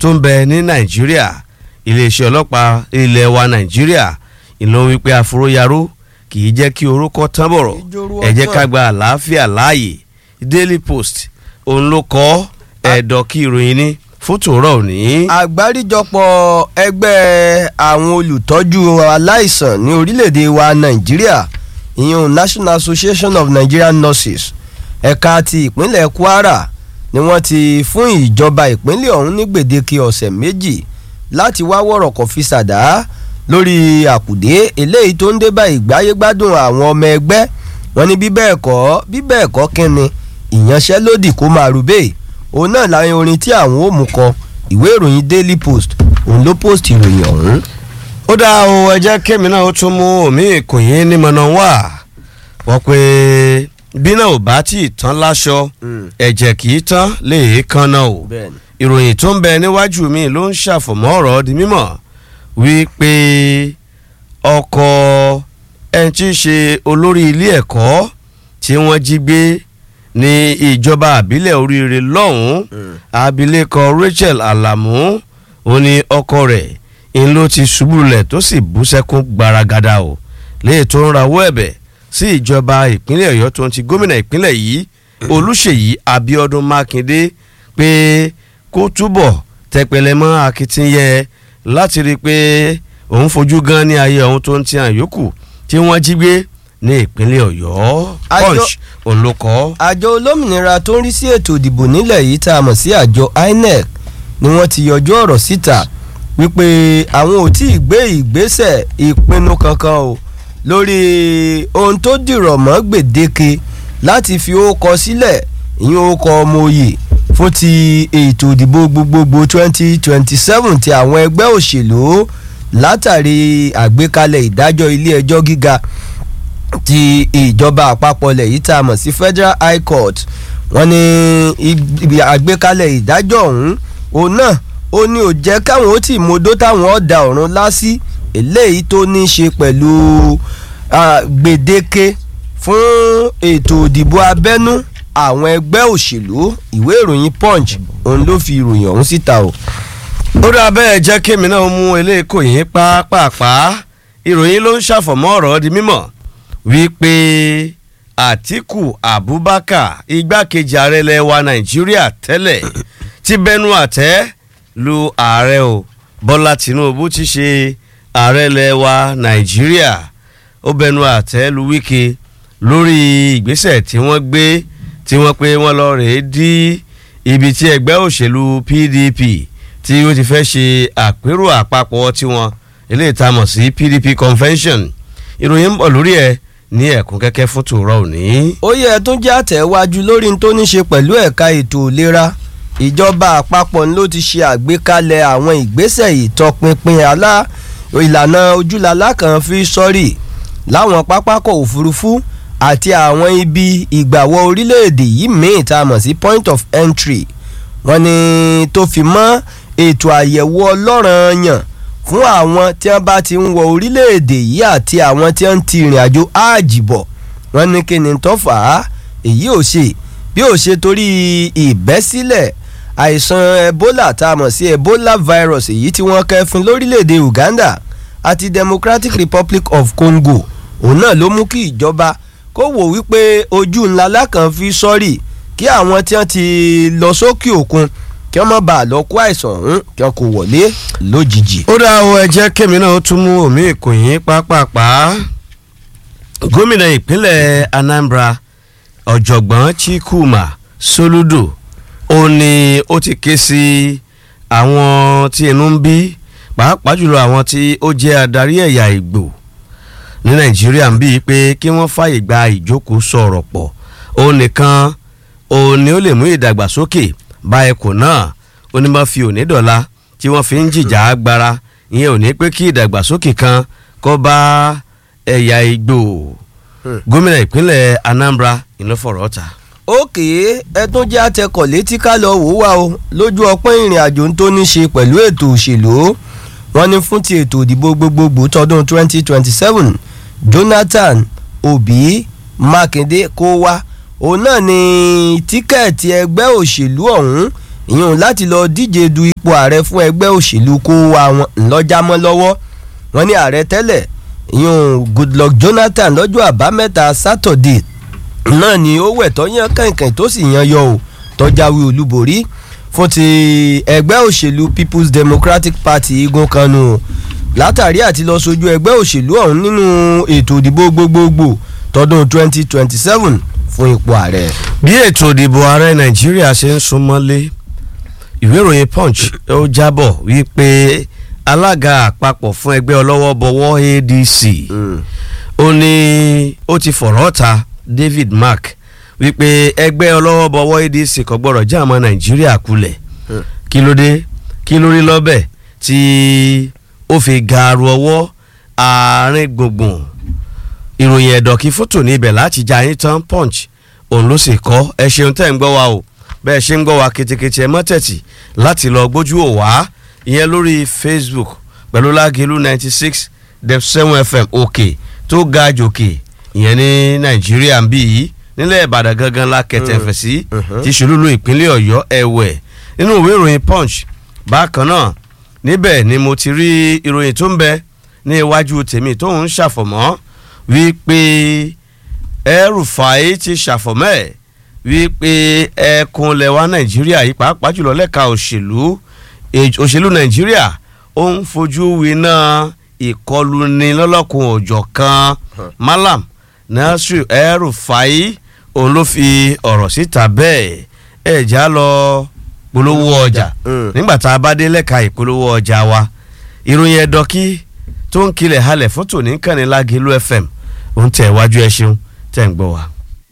tó ń bẹ ní nàìjíríà iléeṣẹ́ ọlọ́pàá ilẹ̀ wa nàìjíríà ìlú wípé àforóyaró kì í jẹ́ kí orúkọ tán bọ̀rọ̀ ẹ jẹ́ ká gba àlàáfíà láàyè daily post òun ló kọ́ ẹ̀dọ̀ kí ìròyìn ní fún tòórọ́ òní. àgbáríjọpọ̀ ẹgbẹ́ àwọn olùtọ́jú aláìsàn ní orílẹ̀-èdè wa nàìjíríà ìyẹn national association of nigerian nurses ẹ̀ka ti ìpínlẹ̀ kwara ni wọ́n ti fún ìjọba ìpínlẹ̀ ọ̀hún ní gbèdéke ọ̀sẹ̀ méjì láti wá wọ̀rọ̀kọ̀ fi ṣàdá lórí àkùdé eléyìí tó ń dé bá ìgbáyégbádùn àwọn ọmọ ẹgbẹ́ wọn ní bí bẹ́ẹ̀ kọ́ bí bẹ́ẹ̀ kọ́ kínni ìyanṣẹ́lódì kó máa rúbẹ́ òun náà láyé orin tí àwọn ò mú kọ ìwé ìròyìn daily post òun ló post ìròyìn ọ̀hún. ó dá o ẹ jẹ́ kémi náà ó tún mú omi ìkòyín nímọ̀nà wá wọ́n pé bí náà ò bá tí ì tán láṣọ ẹ̀jẹ̀ kì í tán lè kan náà o bẹ́ẹ̀ni ìròyìn tó ń bẹ níwájú mi ló ń ṣàfọ̀mọ́ ọ̀rọ̀ di mímọ̀ wípé ọkọ̀ ẹni tí í ṣe olórí ilé ẹ̀kọ́ tí wọ́n jí gbé ní ìjọba àbílẹ̀ oríire lọ́hùn-ún abilékọ Rachel Alamu ó ní ọkọ rẹ̀ ń ló ti ṣubú lulẹ̀ tó sì bú sẹ́kún gbaragada o léè tó ń rawọ́ ẹ̀bẹ̀ sí ìjọba ìpínlẹ̀ Ọ̀yọ́ tó ń ti gómìnà ìpínlẹ̀ yìí Olúṣèyí Abíọ́dún Mákindé pé kó túbọ̀ tẹpẹlẹ mọ́ akitiyan láti rí i pé òun fojú gan ní ayé òun tó ń ti hàn yòókù tí wọ́n jí gbé ní ìpínlẹ̀ Ọ̀yọ́ Àjọ- Punch òun ló kọ. àjọ olómìnira tó ń rí sí ètò ìdìbò nílẹ̀ yìí tá a mọ̀ sí àjọ INEC ni wọ́n ti yọjú ọ̀rọ̀ síta wípé àwọn ò tí ì gbé ìgbésẹ̀ ìpinnu kankan o lórí ohun tó dìrọ̀ mọ́ gbèdéke láti fi ókọ sílẹ̀ ìyẹn ókọ ọmọ òye fún ti ètò ìdìbò gbogbogbò 2027 ti àwọn ẹgbẹ́ òṣèlú látàrí àgbékalẹ̀ ìdájọ́ ilé ẹjọ́ gíga ti ìjọba àpapọ̀ ilẹ̀ yìí tá a mọ̀ sí federal high court wọ́n ní ibi àgbékalẹ̀ ìdájọ́ ọ̀hún òun náà ó ní ò jẹ́ káwọn ó tì modó táwọn ọ̀dà ọ̀run lásì eléyìí tó ní í ṣe pẹ̀lú ah, gbèdéke fún ètò ìdìbò abẹ́nú àwọn ẹgbẹ́ òṣèlú ìwé ìròyìn punch òun ló fi ìròyìn ọ̀hún síta o. ó dá bẹ́ẹ̀ jẹ́ kémi náà mú eléyìí kò yín pápápá ìròyìn ló ń ṣàfọ̀mọ́ ọ̀rọ̀ di mímọ̀ wípé Àtíkù Abubakar igbákejì ààrẹ ilẹ̀ wa Nàìjíríà tẹ́lẹ̀ ti bẹnu àtẹ́ lu ààrẹ o Bọ́lá Tinubu ti ṣe ààrẹ ilẹ̀ wa Nàìjíríà ó bẹnu àtẹ́ lu Wike lórí ìgbésẹ̀ tí wọ́n gbé tí wọ́n pé wọ́n lọ rèé dí ibi tí ẹgbẹ́ òṣèlú PDP tí ó ti fẹ́ ṣe àpérò àpapọ̀ tiwọn eléyìí tá a mọ̀ sí PDP convention ìròyìn ń bọ̀ lórí ẹ̀ ní ẹ̀kún kẹ́kẹ́ fún tòrọ òní. ó yẹ tún jẹ́ àtẹ̀wájú lórí n tó ní ṣe pẹ̀lú ẹ̀ka ètò ìlera ìjọba àpapọ̀ ló ti ṣe àgbékalẹ̀ àwọn ìgbésẹ̀ ìtọpinpin alá ìlànà ojúlalá kan fi sọ́rí láwọn pápákọ̀ òfurufú àti àwọn ibi ìgbàwọ̀ orílẹ̀-èdè yìí míì tá a mọ̀ sí point of entry wọ́n ní tó fi mọ́ ètò àyẹ̀wò ọlọ́ranyàn fún àwọn tí wọ́n bá ti ń wọ orílẹ̀-èdè yìí àti àwọn tí wọ́n ti ìrìn àjò áàjì bọ̀ wọ́n ní kí ni tó fà á èyí ò ṣe bí ò ṣe torí ìbẹ́sílẹ̀ àìsàn ebola tá a mọ̀ sí ebola virus èyí tí wọ́n kẹ́fín lórílẹ̀‐èdè uganda àti democratic republic of congo òun náà ló mú kí ìjọba kó wò wípé ojú ńlá lákàn fi sọ́rí kí àwọn tí wọ́n ti lọ sókè òkun kí wọ́n má bàa lọ kó àìsàn ọ̀hún kí wọ́n kó wọlé lójijì. ó dá o ẹ jẹ́ kémi náà ó tún mú omi ìkòyín pápápá gómìnà ìpínlẹ̀ Anambra ọ̀jọ̀gbọ́n Chikwuma Soludo ó ní ó ti ké sí àwọn tí inú ń bí pàápàá jùlọ àwọn tí ó jẹ́ adarí ẹ̀yà Ìgbò ní Nàìjíríà ń bí pé kí wọ́n fàyè gba ìjókòó sọ̀rọ̀ pọ̀ ó nìkan ó ní ó lè mú ìdàgbàsókè bá ẹkùn náà ó ní máa fi òní dọ̀la tí wọ́n fi ń jìjà agbára ìyẹn ò ní pé kí ìdàgbàsókè kan kó bá ẹ̀yà Ìgbò gómìnà ìpínlẹ̀ Anambra ìlọ́fọ̀rọ̀ ọ̀tà. òkè ẹtún jẹ́ àtẹkọ̀ létí ká lọ wò wá o lójú ọpọ́n ìrìn àjò tó ní ṣe pẹ̀lú ètò òṣèlú wọ́n ní fún ti ètò ìdìbò gbogbogbò tọdún 2027 Jonathan Obi Mákindé kó wá òun náà ni tíkẹ́ẹ̀tì ẹgbẹ́ òṣèlú ọ̀hún ìyẹn láti lọ díje du ipò ààrẹ fún ẹgbẹ́ òṣèlú kó wa wọn ńlọ́jàmọ́ lọ́wọ́ wọn ní ààrẹ tẹ́lẹ̀ ìyẹn Goodluck Jonathan lọ́jọ́ àbámẹ́ta Saturday náà ni ó wẹ̀ tó yan kànkàn tó sì yan yọ ò tọ́jáwé olúborí fún ti ẹgbẹ́ òṣèlú People's Democratic Party igun kanu látàrí àti lọ sojú ẹgbẹ́ òṣèlú ọ̀hún nínú ètò ìdìbò gbogbogbò tọdún 2027 fún ipò ààrẹ. bí ètò ìdìbò ààrẹ nàìjíríà ṣe ń súnmọ́lé ìwé ìròyìn punch ó jábọ̀ wípé alága àpapọ̀ fún ẹgbẹ́ ọlọ́wọ́bọwọ́ adc ó ní ó ti fọ̀rọ̀ ta david mark wípé ẹgbẹ́ ọlọ́wọ́bọwọ́ adc kò gbọ́dọ̀ já àmọ́ nàìjíríà kulẹ̀ kí ló dé kí ló rí lọ́bẹ̀ tí ó fi gaaru ọwọ́ àárín gbùngbùn ìròyìn ẹ̀dọ̀kí fótò ní ibẹ̀ láti já yín tán punch òun ló sì kọ́ ẹ ṣeun tẹ́ ń gbọ́ wa o bẹ́ẹ̀ ṣe ń gbọ́ wa ketekete ẹ mọ́tẹ̀tì láti lọ gbójú ò wá ìyẹn lórí facebook pẹ̀lú lágẹ̀lú ninety six def seven fm òkè tó ga jòkè ìyẹn ní nàìjíríà ń bí yìí nílẹ̀ ìbàdàn gangan la kẹtẹ̀fẹ̀ sí ti ṣòlúlu ìpínlẹ̀ ọ̀yọ́ ẹ̀wẹ̀ nínú ìwé ìròyìn punch bákan náà níbẹ̀ ni mo ti rí ìròyìn tó ń bẹ ní iwájú tèmi tó ń ṣàfọ̀mọ́ wípé El-Rufai ti ṣàfọ̀mọ́ ẹ̀ wípé ẹkùn lẹwa nàìjíríà yìí pàápàá jùlọ lẹ́ka òṣèlú òṣèlú nàìjíríà ó ń fojú winá ìkọluni lọ́lọ́kun òjọ̀ kan Malam Nasir El-Rufai òun ló fi ọ̀rọ̀ síta bẹ́ẹ̀ ẹ̀ já lọ polówó ọjà nígbà tá a bá dé lẹ́ka ìpolówó ọjà wa ìròyìn ẹ̀dọ́kí tó ń kilẹ̀ halẹ̀ fún tòní kànní Lágẹ̀lú FM ń tẹ̀ wájú ẹ ṣeun tẹ̀ ń gbọ́ wa.